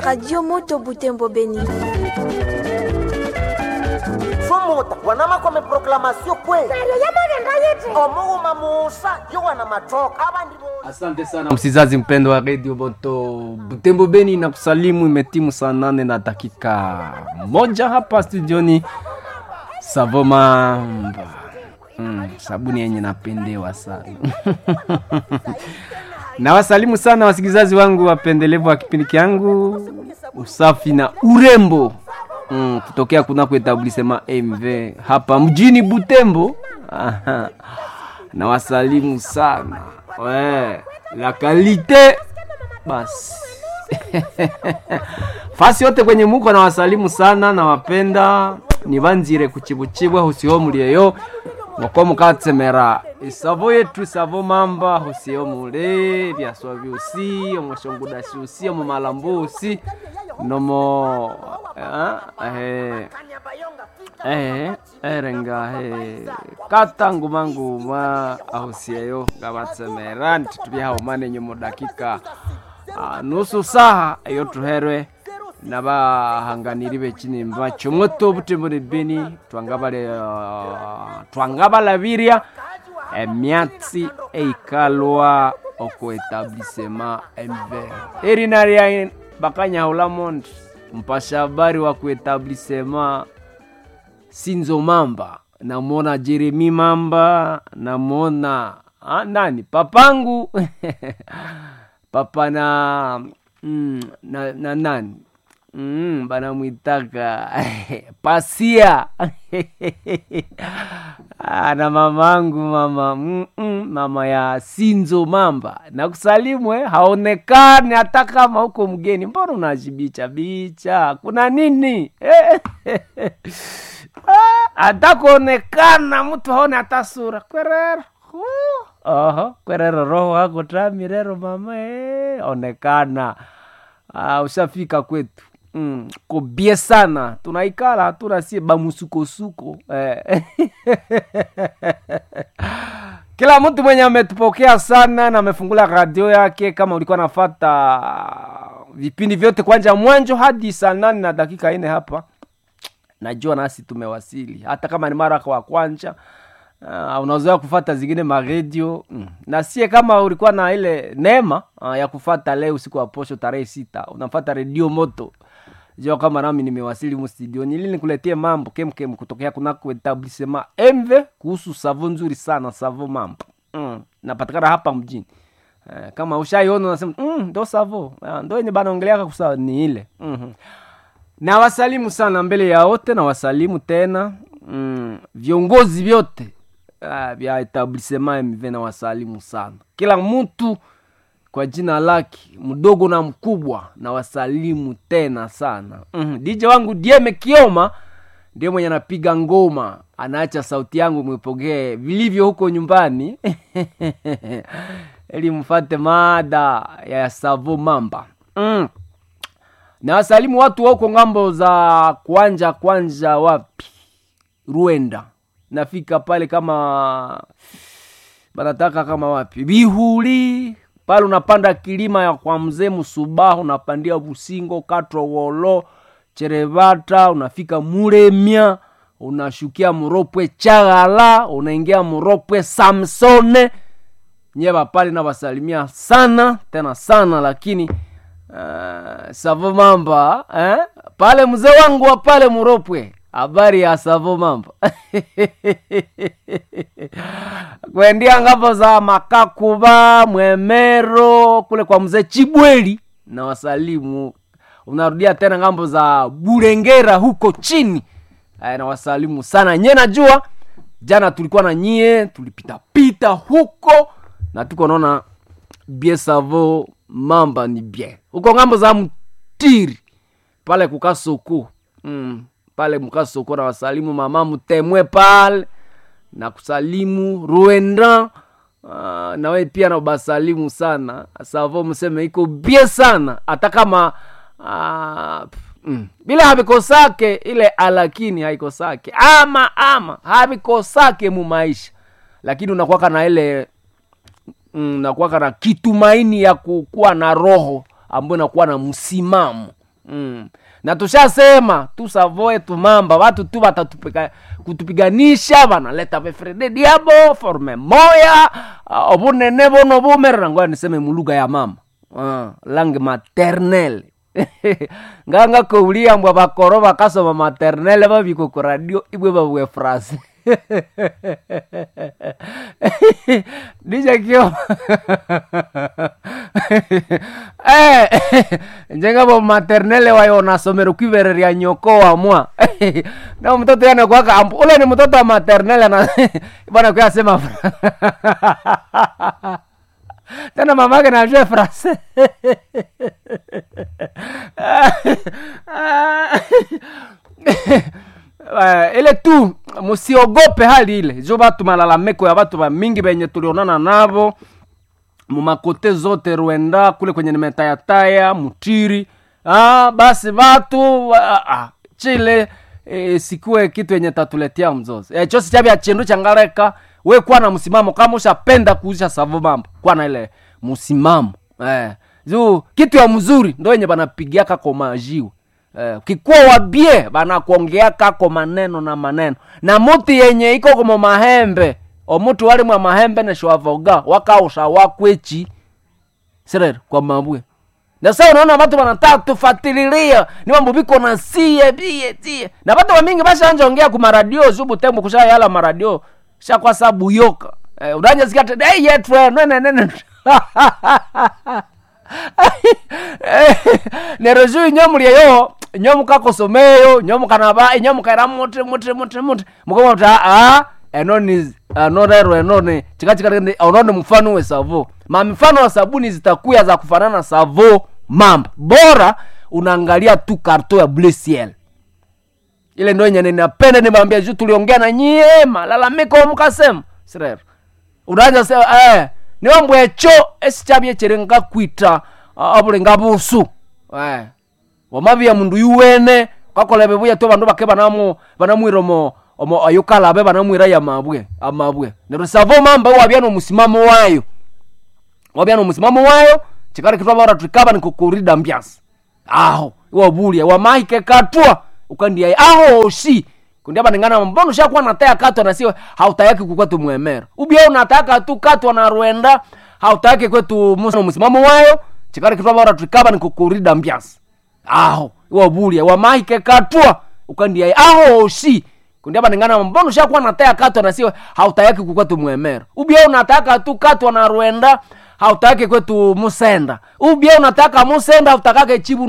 Radio Moto Butembo Beni. Sumuta wanama kome proklamasio kweli omuuma muusa yo wana matoka abandi bo Asante sana msizazi mpendo wa Radio Moto Butembo Beni na kusalimu, imetimu saa nane na dakika moja hapa studioni Savo Mamba. Mm, sabuni yenye napendewa sana na wasalimu sana wasikilizaji wangu wapendelevu wa kipindi kyangu usafi na urembo mm, kutokea kunako etablisema MV hapa mjini Butembo. Aha. na wasalimu sana we, la kalite basi fasi yote kwenye muko na wasalimu sana na wapenda nibanzire kuchibuchibwa husiho mulieyo ngoko mukatsemera isavo yetu isavo mamba husiyo mule byaswa byusi omushongudashi usi omumalambo usi nomo ah, eh, eh, erenga he kata ngumanguma ahusiyeyo ngabatsemera ntitubyahaumane nyomo dakika ah, nusu saha iyo tuherwe nabahanganiri bekinimba kyomwoto butembone beni twangabale uh, twangabalabirya emyatsi eikalwa oko etablisema ember erina lya bakanyahulamondi mpasha habari wa kuetablisema sinzo mamba namwona jeremi mamba namwona ah, nani papangu papa na, mm, na, na nani mm, banamwitaka pasia Ah, na mamangu mama mm, mm, mama ya sinzo mamba nakusalimu eh, haonekani hata kama huko mgeni mbona unajibicha bicha kuna nini Ah, hata kuonekana mtu haone hata sura kwerero Huh. Oho, kwerero roho wako tamirero mama eh, onekana ah, ushafika kwetu mm, kobie sana tunaikala hatuna sie bamusukosuko eh. kila mtu mwenye ametupokea sana na amefungula radio yake kama ulikuwa nafata vipindi vyote kwanja mwanjo hadi saa nane na dakika ine hapa najua nasi tumewasili hata kama ni mara wa kwanja uh, unazoea kufata zingine maredio mm. na sie kama ulikuwa na ile neema uh, ya kufata leo usiku wa posho tarehe sita unafata redio moto jua kama nami nimewasili humu studioni ili nikuletie mambo kemkem kutokea kunako etablisema mv kuhusu savo nzuri sana savo mambo mm. napatikana hapa mjini Eh, kama ushaiona unasema mm, ndo savo Ah, ndo yenye banaongeleaka kusa ni ile mm-hmm na wasalimu sana mbele ya wote na wasalimu tena mm, viongozi vyote ah, vya etablisema mv na wasalimu sana kila mtu kwa jina lake mdogo na mkubwa na wasalimu tena sana mm, dj wangu dieme kioma ndio mwenye anapiga ngoma anaacha sauti yangu mwipokee vilivyo huko nyumbani ili mfate mada ya savo mamba mm na wasalimu watu wauko ngambo za kwanja kwanja wapi ruenda nafika pale kama banataka kama wapi bihuli pale unapanda kilima ya kwa mzee msubahu unapandia busingo katro wolo cherevata unafika muremia unashukia muropwe chagala unaingia muropwe samsone nyeva pale nawasalimia sana tena sana lakini uh, savo mamba eh? pale mzee wangu wa pale muropwe habari ya savo mamba kuendia ngapo za makakuba mwemero kule kwa mzee chibweli na wasalimu unarudia tena ngambo za burengera huko chini Aya, na wasalimu sana nye najua jana tulikuwa na nyie tulipitapita huko na tuko naona bie savo mamba ni bien huko ngambo za mtiri pale kukasoko mm, pale mkasoko na wasalimu mama mtemwe pale na kusalimu ruenda uh, nawe pia na basalimu sana savo mseme iko bie sana hata kama uh, mm, bila havikosake ile alakini haikosake ama ama havikosake mu maisha lakini unakwaka na ile mm, nakuwaka na kitumaini ya kukuwa na roho ambayo inakuwa na msimamo mm. na tushasema tusavoe tumamba watu tu watatupiga kutupiganisha vanaleta vefrede diabo forme moya uh, obunene bono bumerera ngoya niseme mulugha ya mama uh, langue maternelle nganga koulia mbwa bakoro bakasoma maternelle babiko ku radio ibwe babwe frase dijakio eh, njengabo maternelle wayo nasomero kwivereria nyoko wamwa na mtoto yana kwaka ampu ule ni mtoto wa maternelle na bwana kwa sema tena mamake najue frase Uh, ile tu musiogope hali ile jo batu malalamiko ya batu bamingi benye tulionana navo mumakote zote rwenda kule kwenye nimetayataya mutiri ah, basi batu ah, ah, chile e, sikuwe kitu yenye tatuletea mzozo e, chosi chabya chindu changareka we kuwa na msimamo kama ushapenda kuuzisha savo mambo kuwa na ile msimamo eh. juu kitu ya mzuri ndo yenye banapigiaka komajiwe eh, kikuwa wabie banakuongeaka ko maneno na maneno na muti yenye iko komo mahembe omutu wali mwa mahembe neshwavoga wakausha wakwechi sirere kwa mabwe na sasa unaona watu wanataka tufatililia ni mambo biko na sie bie tie na watu wamingi bashanja ongea ku maradio zubu tembo kusha yala maradio sha kwa sababu yoka eh, udanja zikate hey yetre nene nene nerezu inyomuliyeyo nyomukakosomeyo nyomukanaba inyomukaira muti muti muti muti mukomata a eno ni ano rero eno ni chikachikati ono ni mfano we savo ma mifano wa sabuni zitakuya za kufanana savo mamba bora unaangalia tu karto ya bleu ciel ile ndo yenye ninapenda nimwambia juu tuliongea na nyie malalamiko mukasema sirero unaanza sema eh niwambwe echo esichabye chirenga kwita uh, abulenga busu eh wamabia mundu yuwene kakolebe buya to bandu bake banamo banamwira omo omo ayukalabe banamwira ya mabwe amabwe nero savo mamba wabya no musimamo wayo wabya no musimamo wayo chikari kitwa bara tukaba ni kukurida mbyasi aho iwabulia wamahike katwa ukandia aho oshi kundi aba ningana mbono shakuwa nataya katwa na sio hautayaki kukwetu mwemera ubia unataka tu katwa na rwenda hautayaki kwetu musa musimamo wayo chikari kitwa bara tukaba ni kukurida mbyasi aho iwabulia wamahike katwa ukandia aho oshi kundi aba ningana mbono shakuwa nataya katwa na sio hautayaki kukwetu mwemera ubia unataka tu katwa na rwenda hautaki kwetu musenda ubia unataka musenda hautakake chibu